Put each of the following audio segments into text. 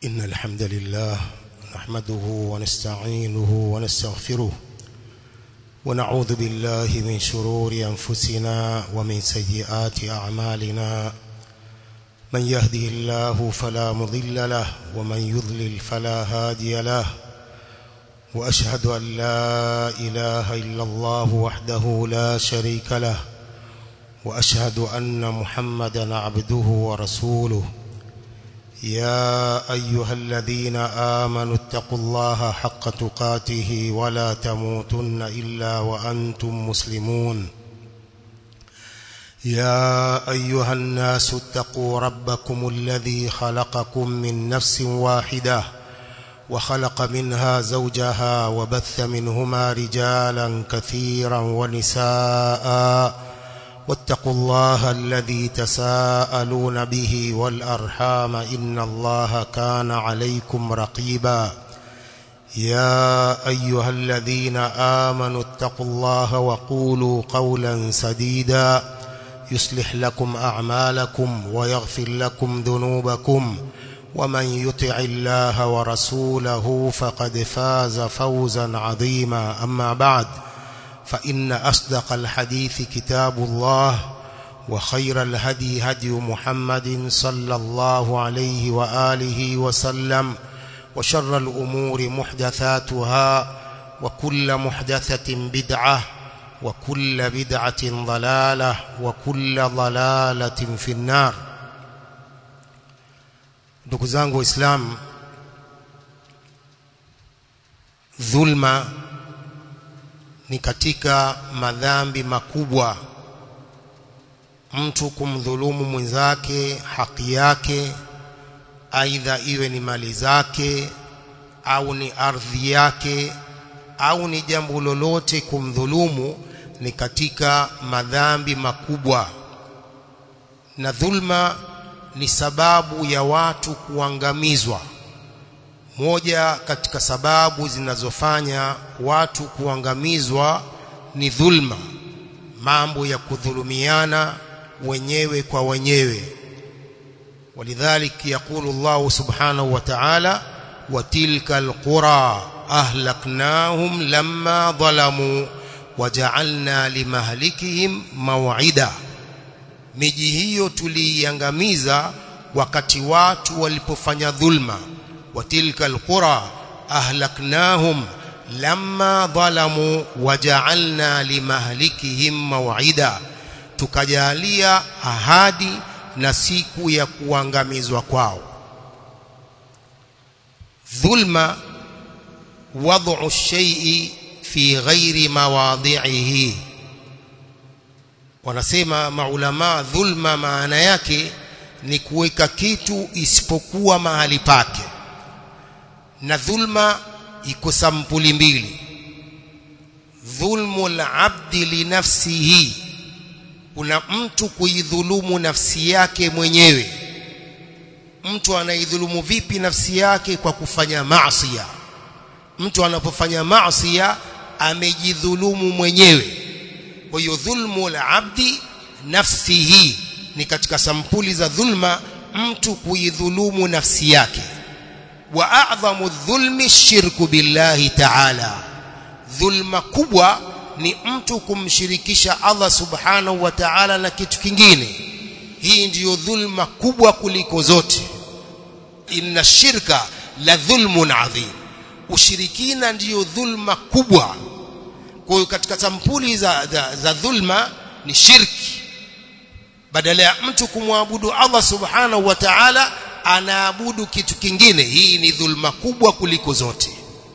إن الحمد لله نحمده ونستعينه ونستغفره ونعوذ بالله من شرور أنفسنا ومن سيئات أعمالنا من يهده الله فلا مضل له ومن يضلل فلا هادي له وأشهد أن لا إله إلا الله وحده لا شريك له وأشهد أن محمدا عبده ورسوله يا أيها الذين آمنوا اتقوا الله حق تقاته ولا تموتن إلا وأنتم مسلمون يا أيها الناس اتقوا ربكم الذي خلقكم من نفس واحدة وخلق منها زوجها وبث منهما رجالا كثيرا ونساء واتقوا الله الذي تساءلون به والأرحام إن الله كان عليكم رقيبا يا أيها الذين آمنوا اتقوا الله وقولوا قولا سديدا يصلح لكم أعمالكم ويغفر لكم ذنوبكم ومن يطع الله ورسوله فقد فاز فوزا عظيما أما بعد فإن أصدق الحديث كتاب الله وخير الهدي هدي محمد صلى الله عليه وآله وسلم وشر الأمور محدثاتها وكل محدثة بدعة وكل بدعة ضلالة وكل ضلالة في النار ndugu zangu waislamu dhulma ni katika madhambi makubwa mtu kumdhulumu mwenzake haki yake aidha iwe ni mali zake au ni ardhi yake au ni jambo lolote kumdhulumu ni katika madhambi makubwa na dhulma ni sababu ya watu kuangamizwa moja katika sababu zinazofanya watu kuangamizwa ni dhulma mambo ya kudhulumiana wenyewe kwa wenyewe walidhalik yaqulu Allah subhanahu wa ta'ala wa tilka alqura ahlaknahum lamma dhalamu waja'alna limahlikihim maw'ida miji hiyo tuliiangamiza wakati watu walipofanya dhulma وتلك القرى أهلكناهم لما ظلموا وجعلنا لمهلكهم موعدا tukajalia ahadi na siku ya kuangamizwa kwao dhulma wad'u shay'i fi ghairi mawadhi'ihi wanasema maulama dhulma maana yake ni kuweka kitu isipokuwa mahali pake na dhulma iko sampuli mbili dhulmu al-abdi li nafsihi kuna mtu kuidhulumu nafsi yake mwenyewe mtu anaidhulumu vipi nafsi yake kwa kufanya maasiya mtu anapofanya maasiya amejidhulumu mwenyewe kwa hiyo dhulmu al-abdi nafsihi ni katika sampuli za dhulma mtu kuidhulumu nafsi yake واعظم الظلم الشرك بالله تعالى dhulma kubwa ni mtu kumshirikisha Allah subhanahu wa ta'ala na kitu kingine hii ndiyo dhulma kubwa kuliko zote inna shirka la dhulmun adhim ushirikina ndiyo dhulma kubwa kwa hiyo katika sampuli za, za, za dhulma ni shirki badala ya mtu kumwabudu Allah subhanahu wa ta'ala anaabudu kitu kingine hii ni dhulma kubwa kuliko zote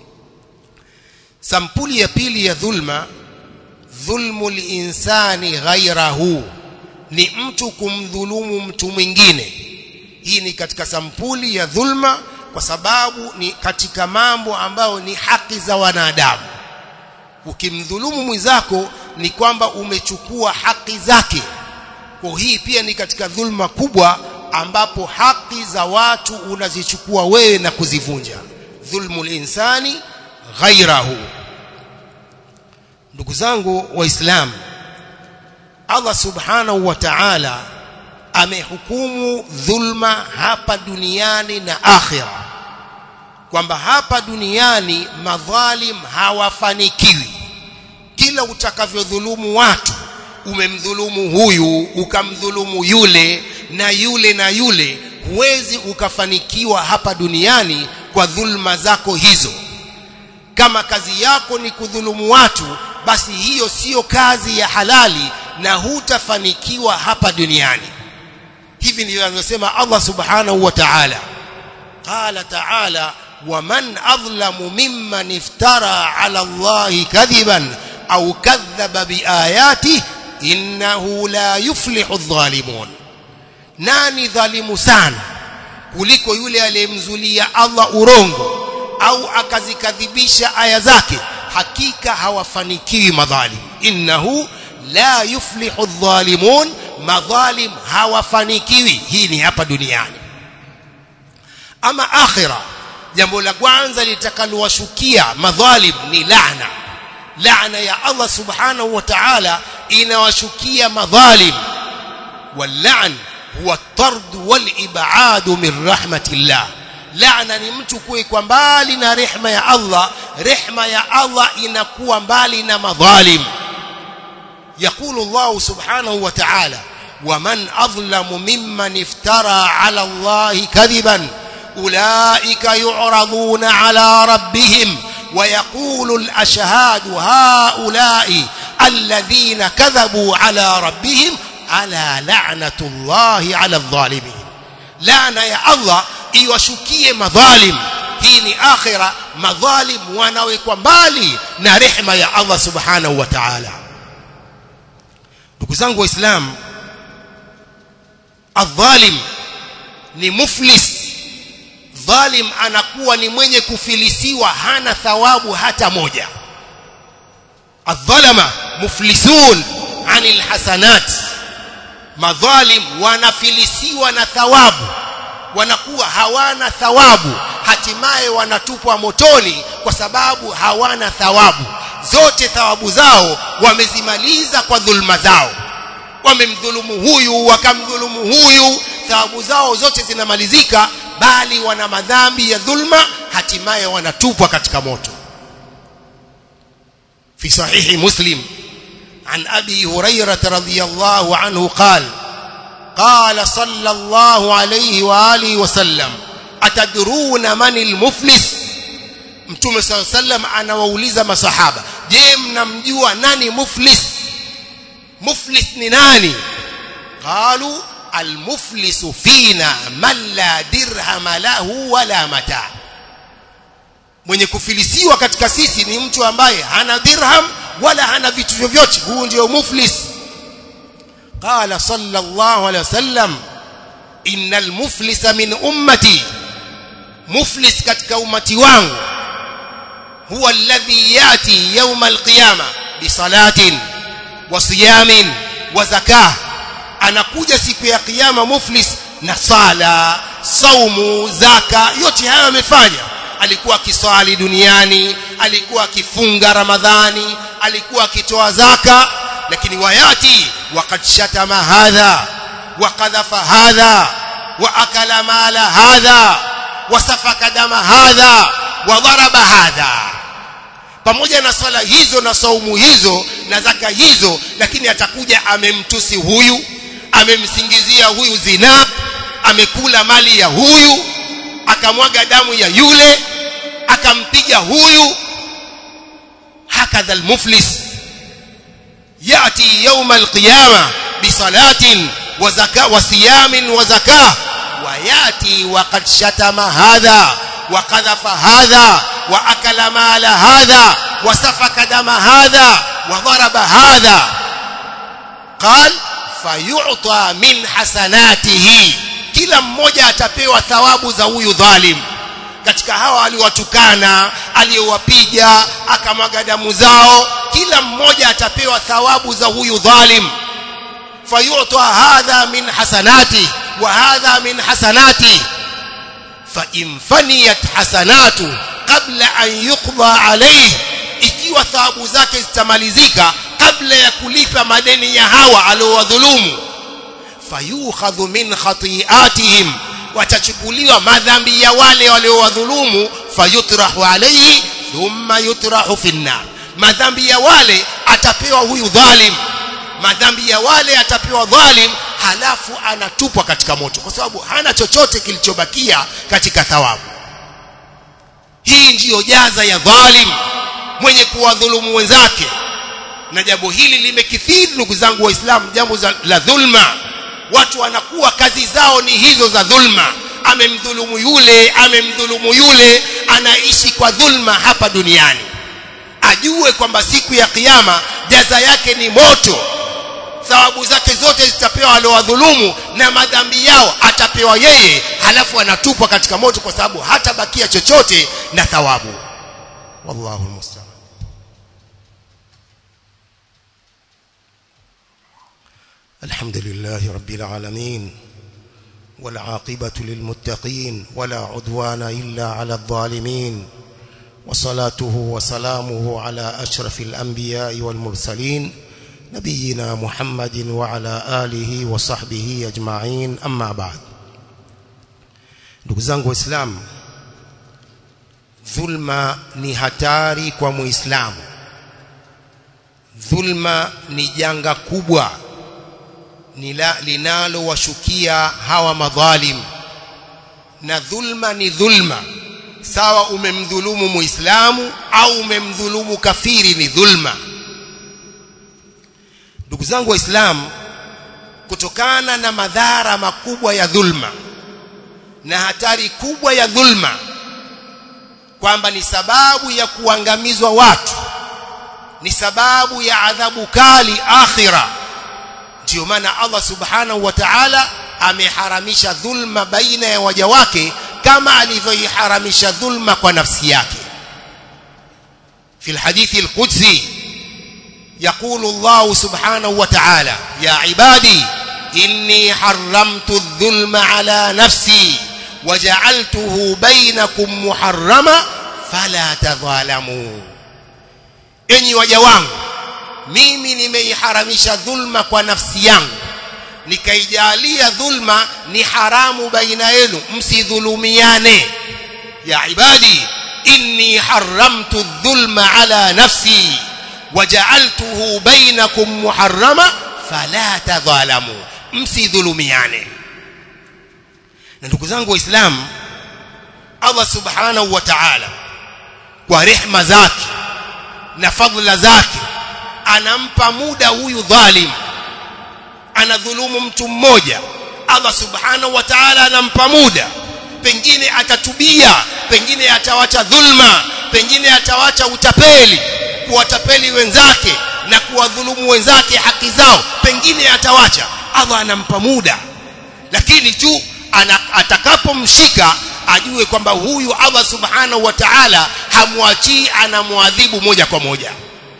sampuli ya pili ya dhulma dhulmu linsani ghairahu ni mtu kumdhulumu mtu mwingine hii ni katika sampuli ya dhulma kwa sababu ni katika mambo ambayo ni haki za wanadamu ukimdhulumu mwenzako ni kwamba umechukua haki zake kwa hii pia ni katika dhulma kubwa ambapo haki za watu unazichukua wewe na kuzivunja dhulmu linsani ghairahu ndugu zangu waislamu Allah subhanahu wa ta'ala amehukumu dhulma hapa duniani na akhira kwamba hapa duniani madhalim hawafanikiwi kila utakavyodhulumu watu umemdhulumu huyu ukamdhulumu yule na yule na yule huwezi ukafanikiwa hapa duniani kwa dhulma zako hizo kama kazi yako ni kudhulumu watu basi hiyo siyo kazi ya halali na hutafanikiwa hapa duniani hivi ndivyo anavyosema Allah subhanahu wa ta'ala qala ta'ala ومن أظلم ممن افترى على الله كذبا أو كذب بآياته إنه لا يفلح الظالمون nani dhalimu sana kuliko yule aliyemzulia Allah urongo au akazikadhibisha aya zake hakika hawafanikiwi madhalim innahu la yuflihu adh-dhalimun madhalim hawafanikiwi hii ni hapa duniani ama akhira jambo la kwanza litakalowashukia madhalim ni laana laana ya Allah subhanahu wa ta'ala inawashukia madhalim واللعن هو الطرد والإبعاد من رحمة الله laana ni mtu kuwekwa mbali na rehma ya Allah rehma ya Allah inakuwa mbali na madhalim يقول الله سبحانه وتعالى ومن أظلم ممن افترى على الله كذبا أولئك يعرضون على ربهم ويقول الأشهاد هؤلاء الذين كذبوا على ربهم ألا لعنة الله على الظالمين لعنة يا الله iwashukie madhalim hii ni akhira madhalim wanawekwa mbali na rehema ya Allah subhanahu wa ta'ala ndugu zangu waislamu adhalim ni muflis dhalim anakuwa ni mwenye kufilisiwa hana thawabu hata moja adhalama muflisun anil hasanat madhalim wanafilisiwa na thawabu wanakuwa hawana thawabu hatimaye wanatupwa motoni kwa sababu hawana thawabu zote thawabu zao wamezimaliza kwa dhulma zao wamemdhulumu huyu wakamdhulumu huyu thawabu zao zote zinamalizika bali wana madhambi ya dhulma hatimaye wanatupwa katika moto في صحيح مسلم عن أبي هريرة رضي الله عنه قال قال صلى الله عليه وآله وسلم أتدرون من المفلس mtume saa sallam anawauliza masahaba je mnamjua nani muflis muflis ni nani qalu almuflisu fina man la dirhama lahu wala mata mwenye kufilisiwa katika sisi ni mtu ambaye hana dirham wala hana vitu vyovyote huu ndio muflis قال صلى الله عليه وسلم إن المفلس من أمتي مفلس katika umati wangu هو الذي يأتي يوم القيامة بصلاة وصيام وزكاة anakuja siku ya kiyama muflis na sala saumu zaka yote hayo amefanya alikuwa akiswali duniani alikuwa akifunga ramadhani alikuwa akitoa zaka lakini wayati وقد شتم هذا وقذف هذا وأكل مال هذا وسفك دم هذا وضرب هذا pamoja na swala hizo na saumu hizo na zaka hizo lakini atakuja amemtusi huyu amemsingizia huyu zina amekula mali ya huyu akamwaga damu ya yule akampiga huyu hakadha almuflis يأتي يوم القيامة بصلاة وزكاة وصيام وزكاة ويأتي وقد شتم هذا وقذف هذا وأكل مال هذا وسفك دم هذا وضرب هذا قال فيعطى من حسناته kila mmoja atapewa thawabu za huyu dhalim katika hawa aliwatukana aliyowapiga akamwaga damu zao kila mmoja atapewa thawabu za huyu dhalim fayuta hadha min hasanati wa hadha min hasanati fa in faniyat hasanatu qabla an yuqda alayhi ikiwa thawabu zake zitamalizika kabla ya kulipa madeni ya hawa aliowadhulumu fayukhadhu min khati'atihim watachukuliwa madhambi ya wale waliowadhulumu fayutrahu alayhi thumma yutrahu fi an-nar madhambi ya wale atapewa huyu dhalim madhambi ya wale atapewa dhalim halafu anatupwa katika moto kwa sababu hana chochote kilichobakia katika thawabu hii ndiyo jaza ya dhalim mwenye kuwadhulumu wenzake na jambo hili limekithiri ndugu zangu waislamu jambo la dhulma watu wanakuwa kazi zao ni hizo za dhulma amemdhulumu yule amemdhulumu yule anaishi kwa dhulma hapa duniani ajue kwamba siku ya kiyama jaza yake ni moto thawabu zake zote zitapewa waliowadhulumu na madhambi yao atapewa yeye halafu anatupwa katika moto kwa sababu hatabakia chochote na thawabu wallahu musta'an الحمد لله رب العالمين والعاقبة للمتقين ولا عدوان إلا على الظالمين وصلاته وسلامه على أشرف الأنبياء والمرسلين نبينا محمد وعلى آله وصحبه أجمعين أما بعد ndugu zangu waislamu dhulma ni hatari kwa muislamu dhulma ni janga kubwa linalowashukia hawa madhalim na dhulma ni dhulma sawa umemdhulumu muislamu au umemdhulumu kafiri ni dhulma ndugu zangu waislamu kutokana na madhara makubwa ya dhulma na hatari kubwa ya dhulma kwamba ni sababu ya kuangamizwa watu ni sababu ya adhabu kali akhira ndio maana Allah subhanahu wa ta'ala ameharamisha dhulma baina ya waja wake kama alivyoiharamisha dhulma kwa nafsi yake في الحديث القدسي يقول الله سبحانه وتعالى يا عبادي إني حرمت الظلم على نفسي وجعلته بينكم محرما فلا تظالموا enyi waja wangu mimi nimeiharamisha dhulma kwa nafsi yangu nikaijalia dhulma ni haramu baina yenu msidhulumiane ya ibadi inni haramtu dhulma ala nafsi waja'altuhu bainakum muharrama fala tadhalamu msidhulumiane na ndugu zangu waislamu Allah subhanahu wa ta'ala kwa rehma zake na fadhila zake anampa muda huyu dhalim anadhulumu mtu mmoja Allah subhanahu wa ta'ala anampa muda pengine atatubia pengine atawacha dhulma pengine atawacha utapeli kuwatapeli wenzake na kuwadhulumu wenzake haki zao pengine atawacha Allah anampa muda lakini tu atakapomshika ajue kwamba huyu Allah subhanahu wa ta'ala hamwachii anamwadhibu moja kwa moja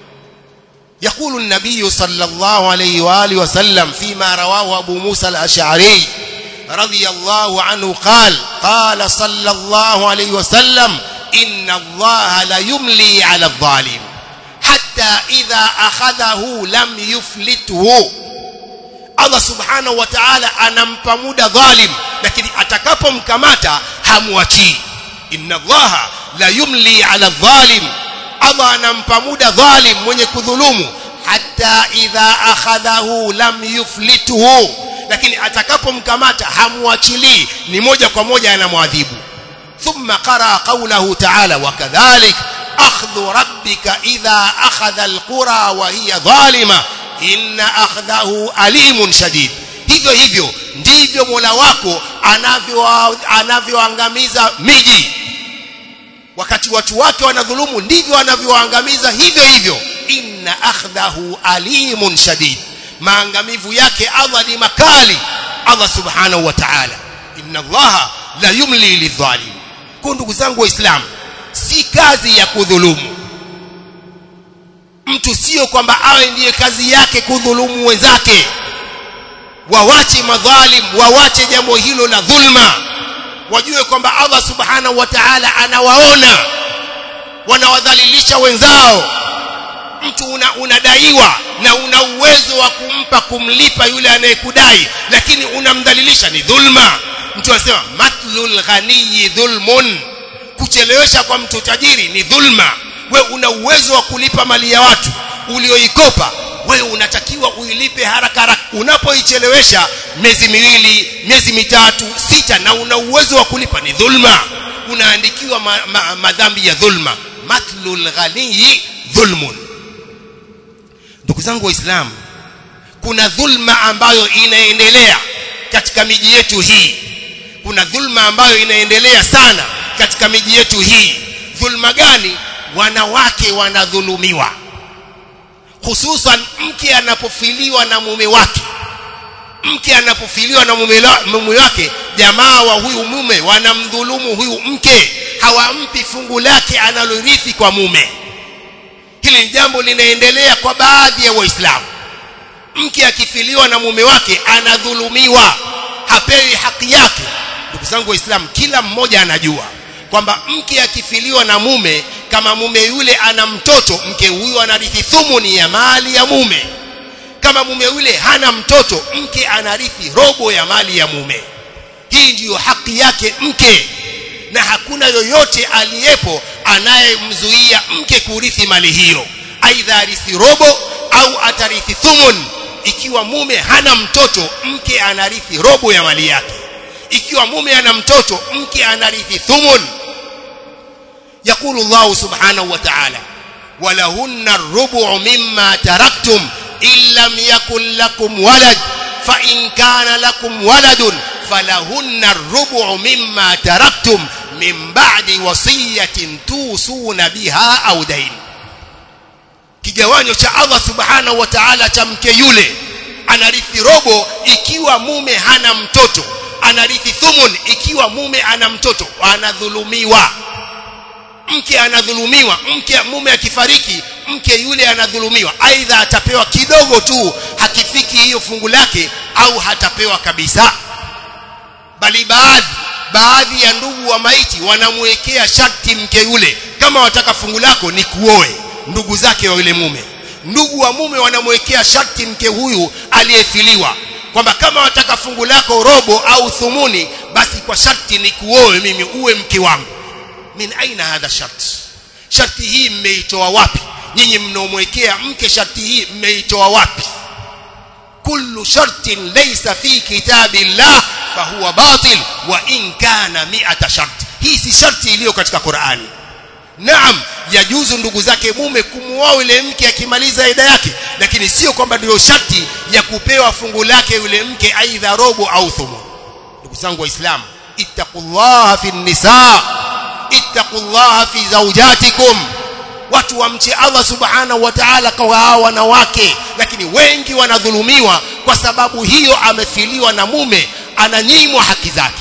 يقول النبي صلى الله عليه وآله وسلم فيما رواه أبو موسى الأشعري رضي الله عنه قال قال صلى الله عليه وسلم إن الله ليملي على الظالم حتى إذا أخذه لم يفلته Allah subhanahu wa ta'ala anampa muda dhalim lakini atakapomkamata hamwachii inna allaha la yumli ala dhalim Allah anampa muda dhalim mwenye kudhulumu hata idha akhadhahu lam yuflituhu lakini atakapomkamata hamwachilii ni moja kwa moja anamwadhibu thumma qara qawlahu ta'ala wa kadhalik akhdhu rabbika idha akhadha alqura wa hiya dhalima inna akhdahu alimun shadid hivyo hivyo ndivyo Mola wako anavyo anavyoangamiza miji wakati watu wake wanadhulumu ndivyo anavyoangamiza hivyo hivyo inna akhdahu alimun shadid maangamivu yake Allah ni makali Allah subhanahu wa ta'ala inna Allah la yumli lidhalim kwa ndugu zangu waislamu si kazi ya kudhulumu mtu sio kwamba awe ndiye kazi yake kudhulumu wenzake wawache madhalim wawache jambo hilo la dhulma wajue kwamba Allah subhanahu wa ta'ala anawaona wanawadhalilisha wenzao mtu una, unadaiwa na una uwezo wa kumpa kumlipa yule anayekudai lakini unamdhalilisha ni dhulma mtu anasema matlul ghaniyi dhulmun kuchelewesha kwa mtu tajiri ni dhulma we una uwezo wa kulipa mali ya watu ulioikopa wewe unatakiwa uilipe haraka haraka unapoichelewesha miezi miwili miezi mitatu sita na una uwezo wa kulipa ni dhulma unaandikiwa ma, ma, madhambi ya dhulma matlul ghaniyi dhulmun ndugu zangu waislamu kuna dhulma ambayo inaendelea katika miji yetu hii kuna dhulma ambayo inaendelea sana katika miji yetu hii dhulma gani wanawake wanadhulumiwa hususan mke anapofiliwa na mume wake mke anapofiliwa na mume, mume wake jamaa wa huyu mume wanamdhulumu huyu mke hawampi fungu lake analorithi kwa mume hili ni jambo linaendelea kwa baadhi ya waislamu mke akifiliwa na mume wake anadhulumiwa hapewi haki yake ndugu zangu waislamu kila mmoja anajua kwamba mke akifiliwa na mume kama mume yule ana mtoto mke huyu anarithi thumuni ya mali ya mume kama mume yule hana mtoto mke anarithi robo ya mali ya mume hii ndiyo haki yake mke na hakuna yoyote aliyepo anayemzuia mke kurithi mali hiyo aidha arithi robo au atarithi thumun ikiwa mume hana mtoto mke anarithi robo ya mali yake ikiwa mume ana mtoto mke anarithi thumun يقول الله سبحانه وتعالى ولهن الربع مما تركتم إن لم يكن لكم ولد فإن كان لكم ولد فلهن الربع مما تركتم من بعد وصية توصون بها أو دين kigawanyo cha Allah subhanahu wa ta'ala cha mke yule anarithi robo ikiwa mume hana mtoto anarithi thumun ikiwa mume ana mtoto anadhulumiwa mke anadhulumiwa mke mume akifariki mke yule anadhulumiwa aidha atapewa kidogo tu hakifiki hiyo fungu lake au hatapewa kabisa bali baadhi baadhi ya ndugu wa maiti wanamwekea sharti mke yule kama wataka fungu lako ni kuoe ndugu zake wa yule mume ndugu wa mume wanamwekea sharti mke huyu aliyefiliwa kwamba kama wataka fungu lako robo au thumuni basi kwa sharti ni kuoe mimi uwe mke wangu min aina hadha shart sharti hii mmeitoa wapi nyinyi mnaomwekea mke sharti hii mmeitoa wapi kullu shartin laysa fi kitabillah fahuwa batil wa in kana mi'ata shart hii si sharti iliyo katika Qur'ani naam yajuzu ndugu zake mume kumuoa yule mke akimaliza ida yake lakini sio kwamba ndio sharti ya kupewa fungu lake yule mke aidha robo au thumu ndugu zangu waislamu ittaqullaha fi nisaa ittaqullaha fi zawjatikum watu wamche Allah subhanahu wa ta'ala kwa hao wanawake lakini wengi wanadhulumiwa kwa sababu hiyo amefiliwa na mume ananyimwa haki zake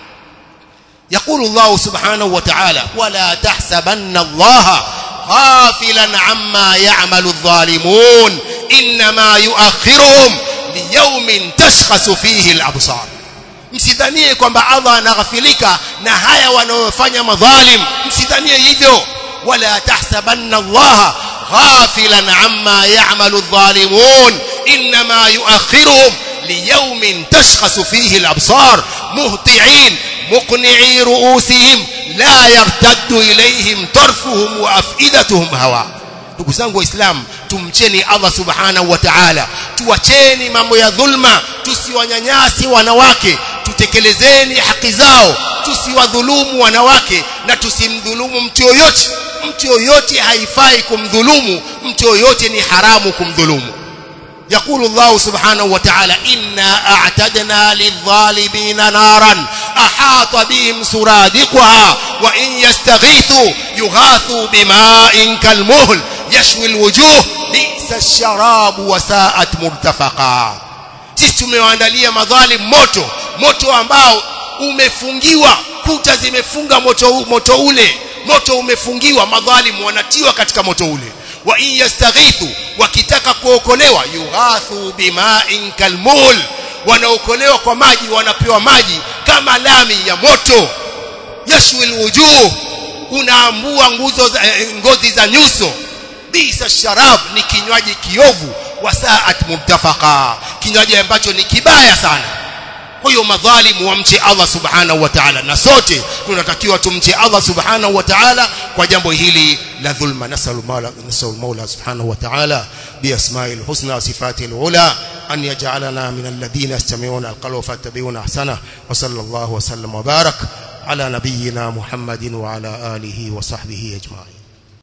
يقول الله سبحانه وتعالى ولا تحسبن الله غافلا عما يعمل الظالمون انما يؤخرهم ليوم تشخص فيه الابصار msidhanie kwamba Allah anaghafilika na haya wanayofanya madhalim msidhanie hivyo wala tahsabanna Allah ghafilan amma ya'malu adh-dhalimun inma yu'akhiruhum liyawmin tashkhasu fihi al-absar muhti'in muqni'i ru'usihim la yartaddu ilayhim tarfuhum wa af'idatuhum hawa ndugu zangu waislamu tumcheni Allah subhanahu wa ta'ala tuacheni mambo ya dhulma tusiwanyanyasi wanawake tutekelezeni haki zao tusiwadhulumu wanawake na tusimdhulumu mtu yoyote mtu yoyote haifai kumdhulumu mtu yoyote ni haramu kumdhulumu يقول الله سبحانه وتعالى إنا أعتدنا للظالمين نارا أحاط بهم سرادقها وإن يستغيثوا يغاثوا بماء كالمهل يشوي الوجوه بئس الشراب وساءت مرتفقا sisi tumewaandalia madhalim moto moto ambao umefungiwa kuta zimefunga moto, moto ule moto umefungiwa madhalimu wanatiwa katika moto ule wa in yastaghithu wakitaka kuokolewa yughathu bima'in kalmul wanaokolewa kwa maji wanapewa maji kama lami ya moto yashwil wujuh unaambua nguzo za, eh, ngozi za nyuso bisa sharab ni kinywaji kiovu wasaat murtafaqa kinywaji ambacho ni kibaya sana huyo madhalimu wamche Allah subhanahu wa ta'ala na sote tunatakiwa tumche Allah subhanahu wa ta'ala kwa jambo hili la dhulma nasalu maula nasalu maula subhanahu wa ta'ala bi asma'il husna wa sifatil ula an yaj'alana min alladhina yastami'una alqawla fattabi'una ahsana wa sallallahu wa sallam wa barak ala nabiyyina muhammadin wa ala alihi wa sahbihi ajma'in